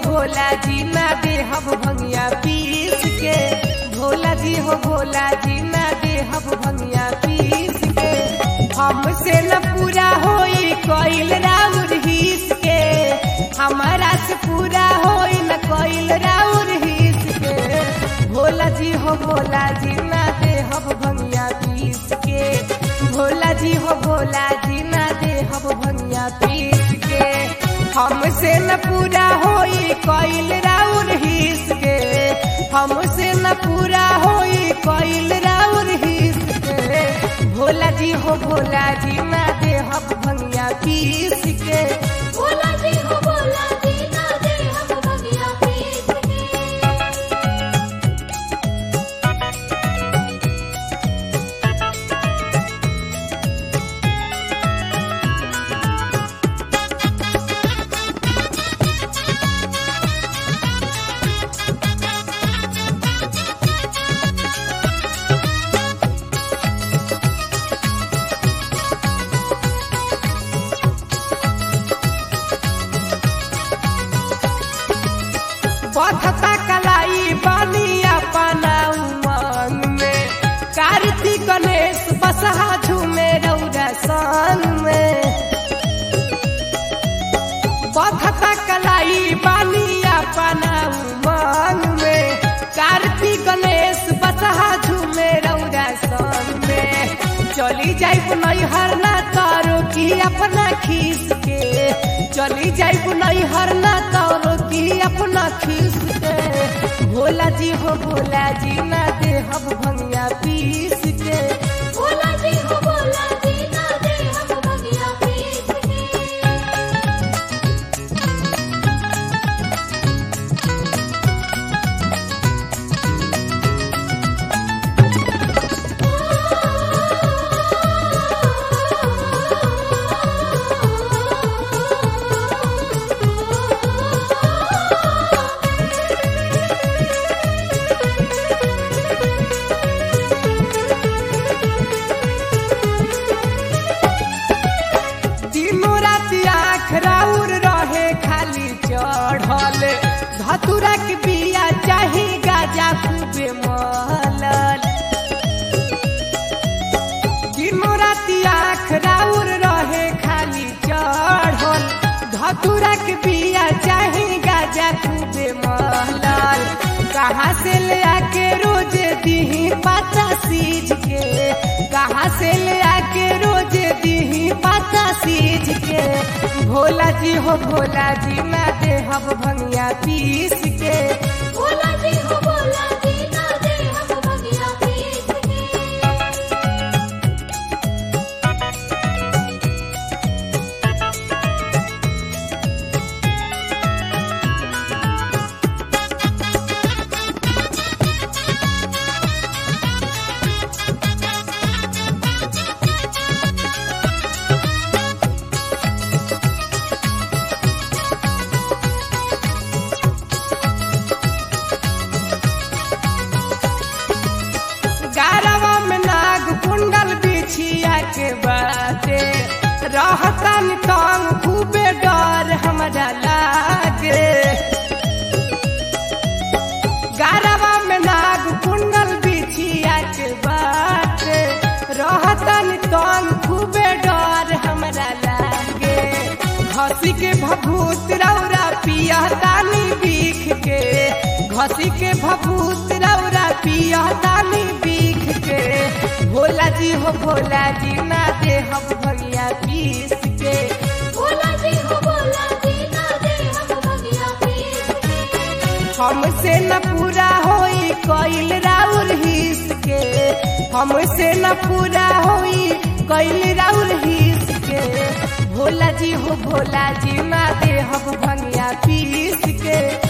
भोला जी ना दे हब भंगिया पीस के भोला जी हो भोला जी ना दे हब भंगिया पीस के हमसे न पूरा होई कोइल राउर हिस के हमारा से पूरा होई न कोइल राउर हिस के भोला जी हो भोला जी ना दे हब भंगिया पीस के भोला जी हो भोला जी ना दे हब भंगिया पीस के हमसे न पूरा होई कोइल राउर हिस के हमसे न पूरा होई कोइल राउर हिस के भोला जी हो भोला जी ना दे हब भंगिया पीस के भोला जी हो भोला जी ना दे हम भगिया पीस के बधता कलाई बनिया पाना उमंग में कार्तिक गणेश बसहा झूमे रौरा संग में बधता कलाई बनिया पाना उमंग में कार्तिक गणेश बसहा झूमे रौरा संग में चली जाइब नैहर ना तारो की अपना खीस के चली जाइब नैहर ना तारो की अपना खीस के भोला जी हो भोला जी ना दे हब भंगिया पीस के भोला जी हो भोला जी ना दे हम भगिया पीस के तीनों राति आँख राउर रहे खाली चढ़ल धतुरा के बिया चाही गाजा खूबे महलल तीनों राति आँख राउर रहे खाली चढ़ल धतुरा के बिया चाही गाजा खूबे महलल कहाँ से ले आके रोज दीही पाता सीज के कहाँ से ले आके रोज दीही पाता सीज के भोला जी हो भोला जी ना दे हब भंगिया पीस के भोला जी हो भोला जी ना दे हम भगिया पीस के गारवा में नाग कुंडल बिछिया के बाटे रहतन तंग खूबे डर हमरा लागे गारवा में नाग कुंडल बिछिया के बाटे रहतन तंग खूबे डर हमरा लागे घसी के भभूत रौरा पिया तानी बीख के घसी के भभूत रौरा पिया तानी बीख के भोला जी हो भोला जी ना दे हम भगिया पीस के भोला जी हो भोला जी ना दे हम भगिया पीस के हमसे न पूरा होई कोइल राउर हिस के हमसे न पूरा होई कोइल राउर हिस के भोला जी हो भोला जी ना दे हम भंगिया पीस के